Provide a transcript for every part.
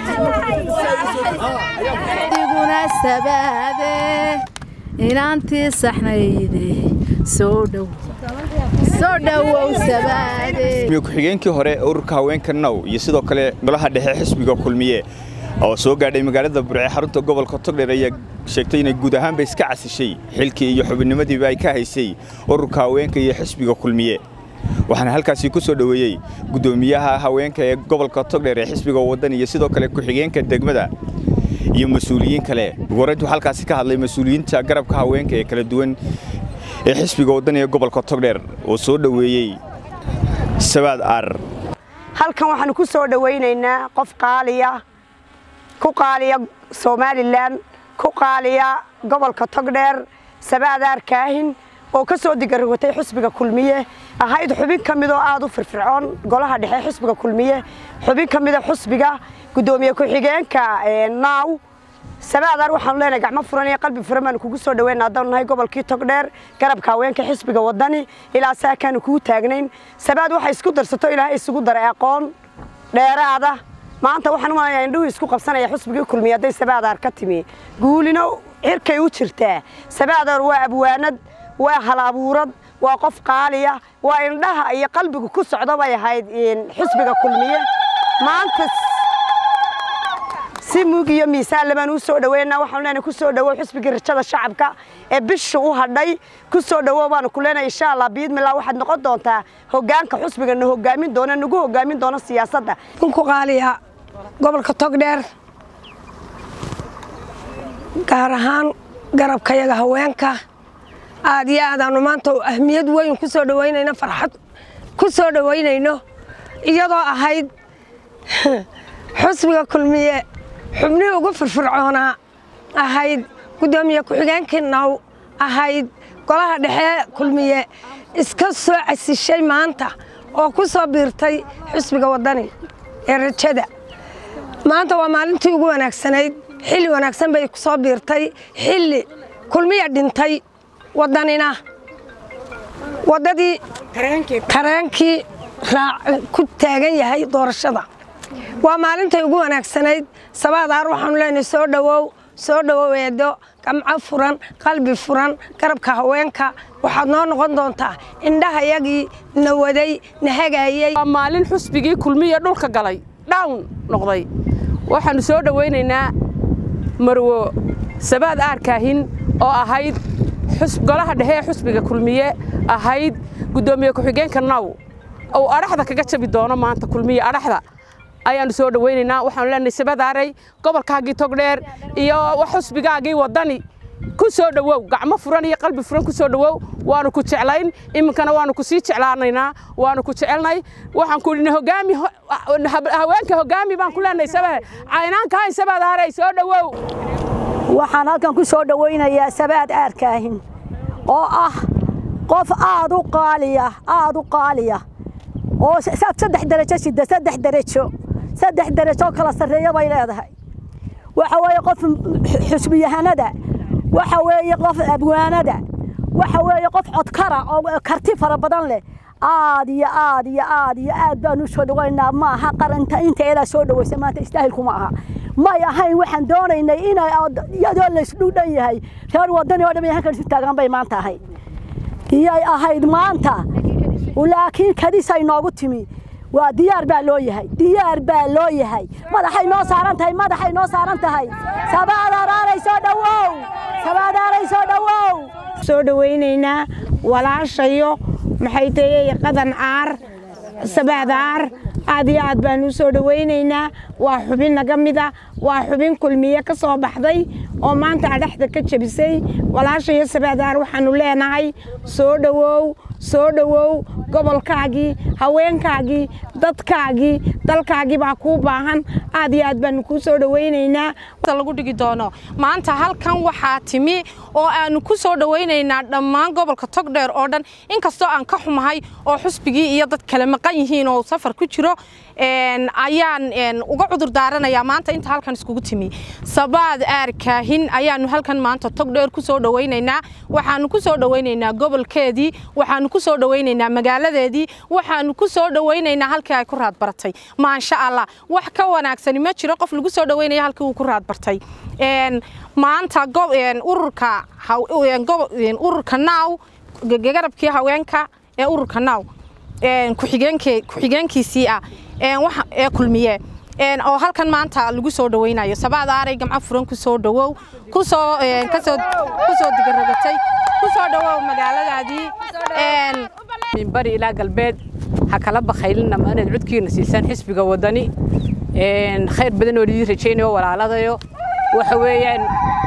diguna sabaade inaantii saxnayde soo dhow soo dhowow sabaade ku-xigeenkii hore ururka haweenka now iyo sidoo kale golaha dhexe xisbiga kulmiye oo soo gaadhay magaalada burce xarunta gobolka togdheer ayaa sheegtay inay guud ahaanba iska casishay xilkii iyo xubinimadiiba ay ka haysay ururka haweenka iyo xisbiga kulmiye waxaana halkaasi ku soo dhoweeyey guddoomiyaha haweenka ee gobolka togdheer ee xisbiga waddan iyo sidoo kale ku-xigeenka degmada iyo mas-uuliyiin kale uguhoreyntu halkaasi ka hadlay mas-uuliyiinta garabka haweenka ee kala duwan ee xisbiga waddan ee gobolka togdheer oo soo dhoweeyey sabaad aar halkan waxaanu ku soo dhowaynaynaa qof qaaliya ku qaaliya somalilan ku qaaliya gobolka togdheer sabaadaar kaahin oo ka soo digarogotay xisbiga kulmiye ahayd xubin ka midoo aad u firfircoon golaha dhexe xisbiga kulmiye xubin ka mida xusbiga guddoomiye ku-xigeenka naaw sabaadaar waxaanu leenahay gacmo furan iyo qalbi furan baanu kugu soo dhaweyna haddaanu nahay gobolkii togdheer garabka haweenka xisbiga waddani ilaa saakaanu kugu taagnayn sabaad waxay isku darsato ilaahay isugu daray aqoon dheeraada maanta waxaan u malaya indhuhu isku qabsanaya xusbigii kulmiye hadday sabaadaar ka timi guulino cirkay u jirtaa sabaadaar waa abwaanad waa hal abuurad waa qof qaaliya waa indhaha iyo qalbigu ku socda bay ahayd xisbiga kulmiye maanta si mug iyo miisaan labaan u soo dhaweynaa waxaanu leenahay ku soo dhawow xisbigii rajada shacabka ee bisha u hadhay ku soo dhawow baanu ku leenahay insha allah biidmillah waxaad noqon doontaa hoggaanka xusbiga na hoggaamin doona nagu hoggaamin doona siyaasadda ku qaaliya gobolka togdheer gaar ahaan garabkayaga haweenka aad iyo aadaanu maanta ahmiyad weyn ku soo dhawaynayno farxad ku soo dhawaynayno iyadoo ahayd xusbiga kulmiye xubnihii ugu firfircoonaa ahayd guddoomiye ku-xigeenkii naw ahayd golaha dhexe kulmiye iska soo casishay maanta oo ku soo biirtay xusbiga waddani ee rajada maanta waa maalintii ugu wanaagsanayd xilli wanaagsan bay ku soo biirtay xilli kulmiya dhintay waddanina waddadii tareenkii ku taagan yahay doorashada waa maalintay ugu wanaagsanayd sabaadaar waxaanu leenahay soo dhowow soo dhowow eedo gamco furan qalbi furan garabka haweenka waxaad noo noqon doontaa indhahayagii na waday na hagaayey waa maalin xusbigii kulmiya dhulka galay dhawn noqday waxaannu soo dhowaynaynaa marwo sabaad aarkaahin oo ahayd golaha dhexe ee xusbiga kulmiye ahayd guddoomiye ku-xigeenka naw uu adhaxda kaga jabi doono maanta kulmiye adhaxda ayaannu soo dhowaynaynaa waxaanu leenahay sabadaaray gobolkaagii togdheer iyo xusbigaagii waddani ku soo dhowow gacmo furan iyo qalbi furan ku soo dhowow waanu ku jeclayn iminkana waanu ku sii jeclaanaynaa waanu ku jecelnay waxaan ku idhi hogaami haweenka hogaami baan ku leenahay sabahe caynaanka hayn sabadaaray soo dhowow waxaan halkan ku soo dhowaynayaa sabaad aarkaahin oo ah qof aad u qaaliya aad u qaaliya oo saddex derajo sida saddex derajo saddex derajo kala sarreeya bay leedahay waxa weeye qof xusbiyahanada waxa weeye qof abwaanada waxa weeye qof codkara oo karti fara badan leh aad iyo aad iyo aad iyo aad baan u soo dhawaynaa ma aha qarinta inteedaa soo dhawaysa maanta istaahilku ma aha may ahayn waxaan doonaynay inay iyadoo laysdhudhan yahay reer waddani oo dhan ay halkan isu taagaan bay maanta ahayd iyay ahayd maanta laakiin kadisay noogu timi waa diyaar baa loo yahay diyaar baa loo yahay madaxay noo saaran tahay madaxay noo saaran tahay sabaadaaray soo dhowow sabaadaaray soo dhowow soo dhawaynaynaa walaashayo maxay tahay qadan caar sabaadaar aad iyo aad baan u soo dhawaynaynaa waa xubin naga mida waa xubin kulmiye ka soo baxday oo maanta adhaxda ka jebisay walaashayo sabaadaar waxaanu leenahay soo dhowow soo dhowow gobolkaagii haweenkaagii dadkaagii dalkaagii baa kuu baahan aad iyo aad baanu kuu soo dhawaynaynaa lagu dhigi doono maanta halkan waxaa timi oo aanu ku soo dhawaynaynaa dhammaan gobolka togdheer oo dhan inkastoo aan ka xumahay oo xusbigii iyo dad kale maqan yihiin oo safar ku jiro ayaan uga cudur daaranayaa maanta inta halkan iskugu timi sabaad aarkaahin ayaanu halkan maanta togdheer ku soo dhawaynaynaa waxaanu ku soo dhawaynaynaa gobolkeedii waxaanu ku soo dhawaynaynaa magaaladeedii waxaanu ku soo dhawaynaynaa halka halkii ay ku raad baratay maasha allah wax ka wanaagsani ma jiro qof lagu soo dhaweynaya halkii uu ku raad bartay maanta ururka ururka naaw garabkii haweenka ee ururka naaw ku-xigeenkiisii ah ee kulmiye oo halkan maanta lagu soo dhaweynayo sabaada aaray gamco furan ku soo dhawow kusoo kasoo kusoo digarogatay ku soo dhawow magaaladaadii min bari ilaa galbeed ha kala bakhaylina ma inaad codkiina siisaan xisbiga wadani khayr badan oo lidii rajaynayo walaaladayo waxa weeyaan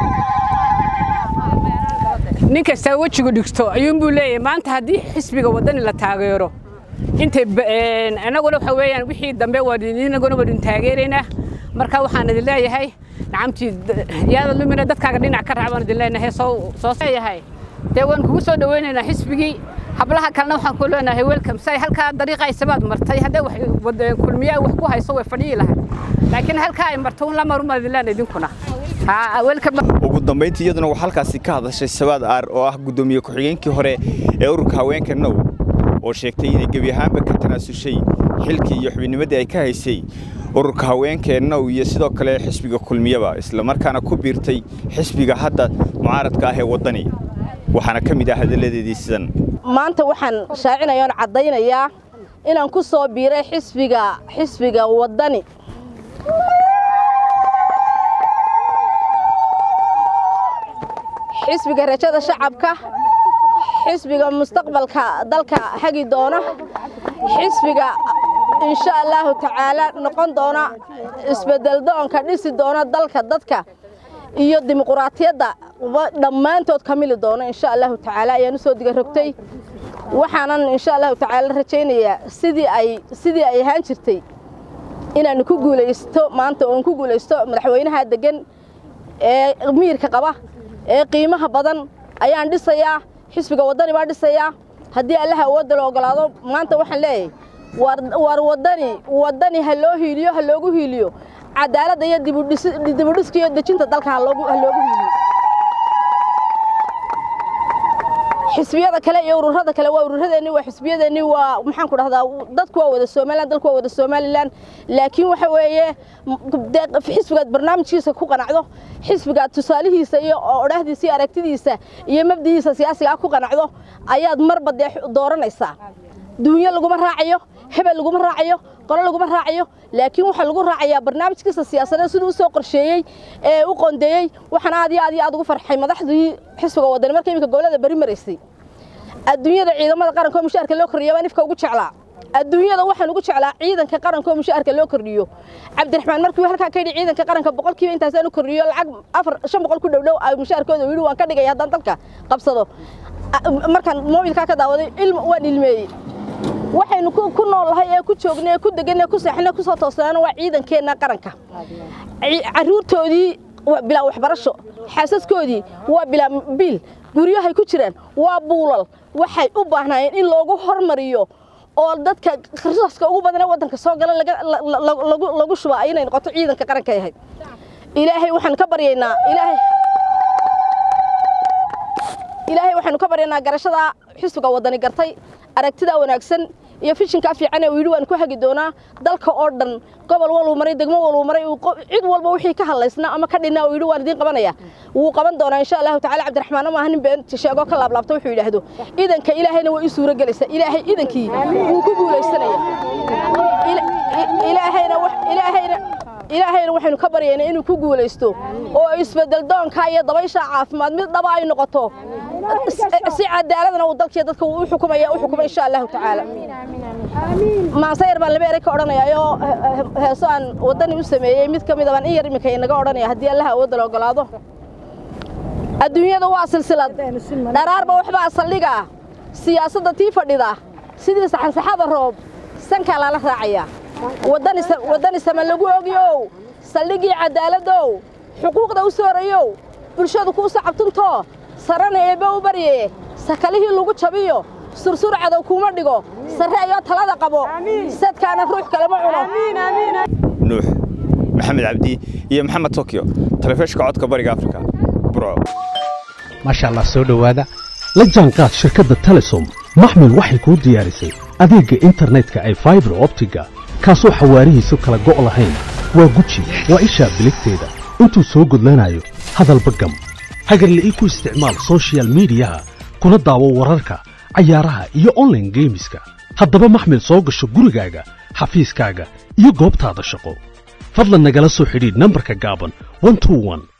nin kastaa wejigu dhigto ayuunbuu leeyahay maanta haddii xisbiga wadani la taageero intay annaguna waxa weeyaan wixii dambe waanaguna waan idin taageeraynaa marka waxaan idin leeyahay nacamtii yaada lumina dadkaaga dhinac ka raac baan idin leenahay soo soo leeyahay dee waan kugu soo dhaweynaynaa xisbigii hablaha kalena waxaan ku leenahay welcome say halkaa dariiqa isabaad martay haddee wax kulmiyaa wax ku hayso way fadhiyi lahay laakiin halkaa ay marto un la marumaad idin leenahay idinkuna ugu dambayntii iyaduna waxaa halkaasi ka hadashay sabaad aar oo ah guddoomiye ku-xigeenkii hore ee ururka haweenka now oo sheegtay inay gebi ahaanba ka tanaasushay xilkii iyo xubinnimadii ay ka haysay ururka haweenkee now iyo sidoo kale xisbiga kulmiyaba islamarkaana ku biirtay xisbiga hadda mucaaradka ah ee waddani waxaana ka mid ah hadalladeedii sidan maanta waxaan shaacinayaa oon caddaynayaa inaan ku soo biiray xisbiga xisbiga waddani xisbiga rajada shacabka xisbiga mustaqbalka dalka hagi doona xisbiga insha allaahu tacaala noqon doona isbedel doonka dhisi doona dalka dadka iyo dimuquraatiyadda dhammaantood ka mili doona insha allaahu tacaala ayaan u soo diga rogtay waxaanan insha allahu tacaala rajaynayaa sidii ay sidii ay ahaan jirtay inaanu ku guulaysto maanta oon ku guulaysto madaxweynaha degan ee miyirka qaba ee qiimaha badan ayaan dhisayaa xisbiga waddani baan dhisayaa haddii allaha awoodda la ogolaado maanta waxaan leeyahay waar waddani waddani ha loo hiiliyo ha loogu hiiliyo cadaaladda iyo dibudhiska iyo dejinta dalka ha loogu hiiliyo xisbiyada kale iyo ururada kale waa ururadeenni waa xisbiyadeenni waa maxaan ku dhahdaa dadku waa wada somaliland dalku waa wada somaliland laakiin waxa weeye xisbigaad barnaamijkiisa ku qanacdo xisbigaad tusaalihiisa iyo odhahdiisa iyo aragtidiisa iyo mabdihiisa siyaasigaa ku qanacdo ayaad marba dee dooranaysaa duunyo laguma raacayo hebel laguma raacayo qolo laguma raacayo laakiin waxaa lagu raacayaa barnaamijkiisa siyaasadeed siduu usoo qorsheeyey ee u qondeeyey waxaan aad iyo aad iyo aad ugu farxay madaxdii xisbiga wadani marka iminka gobolada bari maraysay adduunyada ciidamada qaranka oo mushaharka loo kordhiyo baan ifka ugu jeclaa adduunyada waxaan ugu jeclaa ciidanka qaranka oo mushaharka loo kordhiyo cabdiraxmaan markii halkaa ka yidhi ciidanka qaranka boqolkiiba intaasaan u kordhiyo lacag afar shan boqol ku dhowdhow ay mushaharkooda yidhi waan ka dhigaya haddaan dalka qabsado markaan moobilkaa ka daawaday ilm waan ilmeeyey waxaynu ku noolahay ee ku joognay ee ku degan ee ku seexnay ku soo toosnaana waa ciidankeenna qaranka carruurtoodii waa bilaa waxbarasho xaasaskoodii waa bilaa biil guryahay ku jiraan waa buulal waxay u baahnaayeen in loogu hormariyo oo dadka risaska ugu badan ee waddanka soo gala lagu shuba inay noqoto ciidanka qaranka ahayd ilaahay waxaan ka baryaynaa ilaahay ilaahay waxaanu ka baryaynaa garashada xisbiga waddani gartay aragtida wanaagsan iyo fishinkaa fiican ee uu yidhi waan ku hagi doonaa dalka oo dhan gobol waluu maray degmo waluu maray cid walba wixii ka hadlaysnaa ama ka dhinaa uu yidhi waan idiin qabanaya wuu qaban doonaa insha allahu tacaala cabdiraxmaan maaha nin beenti sheegoo ka laablaabta wuxuu yidhaahdo idanka ilaahayna way ii suuro gelaysaa ilaahay idankii wuu ku guulaysanaya ilaahayna ilaahayna ilaahayna waxaynu ka baryaynaa inuu ku guulaysto oo isbedel doonka iyo dabaysha caafimaad mid dhaba ay noqoto si cadaaladna uu dalkiiyo dadka u xukumaya u xukuma insha allahu tacaala maansayar baan laba eray ka odhanayaayoo heeso aan waddani u sameeyey mid ka mid a baan in yar iminka inaga odhanaya haddii allaha awoodda la ogolaado adduunyada waa silsilad dharaarba waxbaa saldhiga siyaasadda tii fadhida sidii saxansaxada roob sankaa lala raacayaa waddani sama lagu ogyow saldhigii cadaaladdow xuquuqda u soorayow bulshadu kuu sacabtuntoo sarana eebbe u barye sakalihii lagu jabiyo sursur cadow kuuma dhigo sarre ayoo talada qabo sadkaana ruux kalema cuno nuux maxamed cabdi iyo maxamed tokyo telefishka codka bariga afrika burco maasha allah soo dhowaada la jaanqaad shirkadda telesom maxmil waxay kuu diyaarisay adeegga internetka ay faibar optiga kaasoo xawaarihiisu kala go' lahayn waa guji waa ishaa biligteeda intuu soo gudlanayo hadalba gam hagarla'ii ku isticmaal sochial midiyaha kuna daawo wararka cayaaraha iyo onlaine geemiska haddaba maxmil soo gasho gurigaaga xafiiskaaga iyo goobtaada shaqo fadlan nagala soo xidhiidh nambarka gaaban